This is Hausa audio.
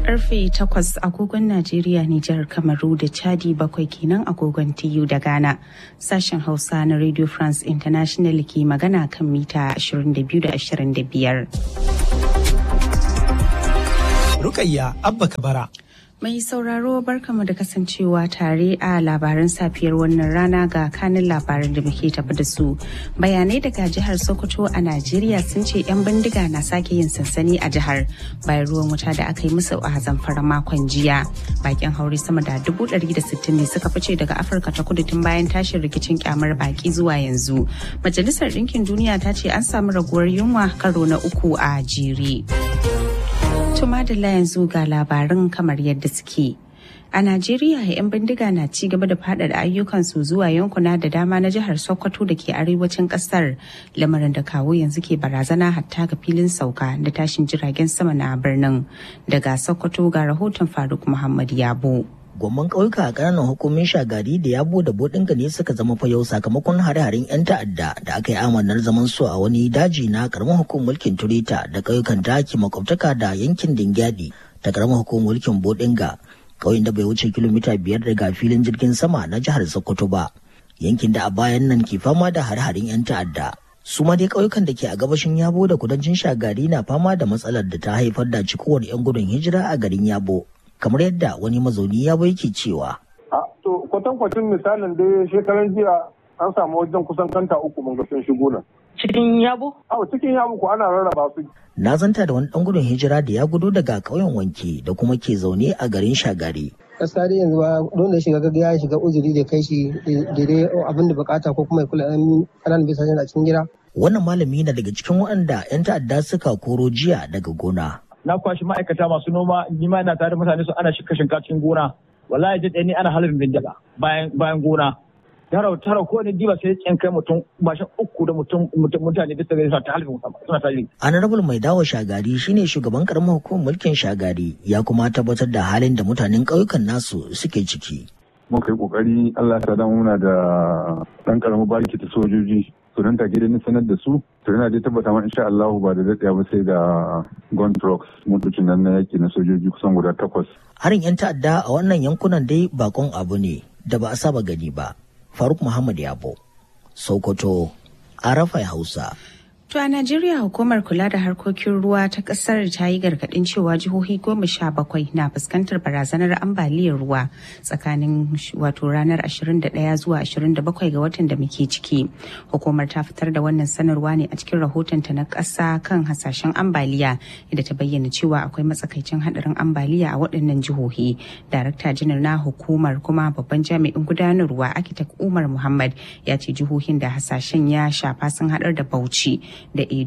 karfe 8 agogon Najeriya, Nijar, Kamaru da Chadi bakwai kenan agogon TU da Ghana. Sashen Hausa na Radio France International ke magana kan mita 22 da 25. Rukayya Abba Kabara. Mai sauraro barkamu da kasancewa tare a labaran safiyar wannan rana ga kanin labaran da muke tafi da su. Bayanai daga jihar Sokoto a Najeriya sun ce 'yan bindiga na sake yin sansani a jihar bayan ruwan wuta da aka yi musu a zamfara makon jiya. Bakin haure sama da dubu ɗari da sittin ne suka fice daga Afirka ta kudu tun bayan tashin rikicin kyamar baki zuwa yanzu. Majalisar Ɗinkin Duniya ta ce an samu raguwar yunwa karo na uku a jere. Tuma da yanzu ga labarin kamar yadda suke. A Najeriya, 'yan bindiga na ci gaba da faɗaɗa ayyukansu zuwa yankuna da dama na jihar Sokoto da ke arewacin ƙasar, lamarin da kawo yanzu ke barazana hatta ga filin sauka da tashin jiragen sama na birnin. Daga Sokoto ga rahoton Faruk Muhammad Yabo. Gwamman ƙauyuka a ƙananan hukumin shagari da yabo da bodinga ne suka zama fayau sakamakon hare-haren 'yan ta'adda da aka yi amanar zaman su a wani daji na ƙaramin hukumar mulkin turita da ƙauyukan da ke makwabtaka da yankin dingyadi ta ƙaramin hukumar mulkin bodinga ƙauyen da bai wuce kilomita biyar daga filin jirgin sama na jihar sokoto ba yankin da a bayan nan ke fama da hare-haren 'yan ta'adda su ma dai ƙauyukan da ke a gabashin yabo da kudancin shagari na fama da matsalar da ta haifar da cikowar 'yan gudun hijira a garin yabo kamar yadda wani mazauni ya bai ke cewa. To kwatankwacin misalin dai shekaran jiya an samu wajen kusan kanta uku mun ga sun shigo nan. Cikin yabo? Awo cikin yabo ko ana rarraba su. Na zanta da wani ɗan gudun hijira da ya gudu daga ƙauyen wanke da kuma ke zaune a garin shagari. gaskiya dai yanzu ba don da shiga gaga ya shiga uzuri da kai shi daidai abin da bukata ko kuma ya kula ƙananan bisa a cikin gida. Wannan malami na daga cikin waɗanda 'yan ta'adda suka koro jiya daga gona. na kwashi ma'aikata masu noma ni ma ina tare da mutane su ana shika shinka cikin gona wallahi jin ni ana halin bindiga bayan bayan gona tara tara ko ne diba sai tsin kai mutum bashin uku da mutum mutane bisa ga suna ta halin suna ta halin honorable mai dawo shagari shine shugaban karamar hukumar mulkin shagari ya kuma tabbatar da halin da mutanen ƙauyukan nasu suke ciki muka yi kokari Allah ta damu muna da dan karamin bariki ta sojoji to nan take dai sanar da su to yana dai tabbata ma insha Allah ba da daɗaya ba sai da gun trucks motocin nan na yaki na sojoji kusan guda takwas harin yan ta'adda a wannan yankunan dai bakon abu ne da ba a saba gani ba faruk muhammad yabo sokoto arafai hausa To a Najeriya hukumar kula da harkokin ruwa ta kasar ta yi gargaɗin cewa jihohi goma sha bakwai na fuskantar barazanar ambaliyar ruwa tsakanin wato ranar 21 zuwa 27 ga watan da muke ciki. Hukumar ta fitar da wannan sanarwa ne a cikin rahotonta na ƙasa kan hasashen ambaliya inda ta bayyana cewa akwai matsakaicin haɗarin ambaliya a waɗannan jihohi. Darakta janar na hukumar kuma babban jami'in gudanarwa Akitak Umar Muhammad ya ce jihohin da hasashen ya shafa sun haɗar da Bauchi da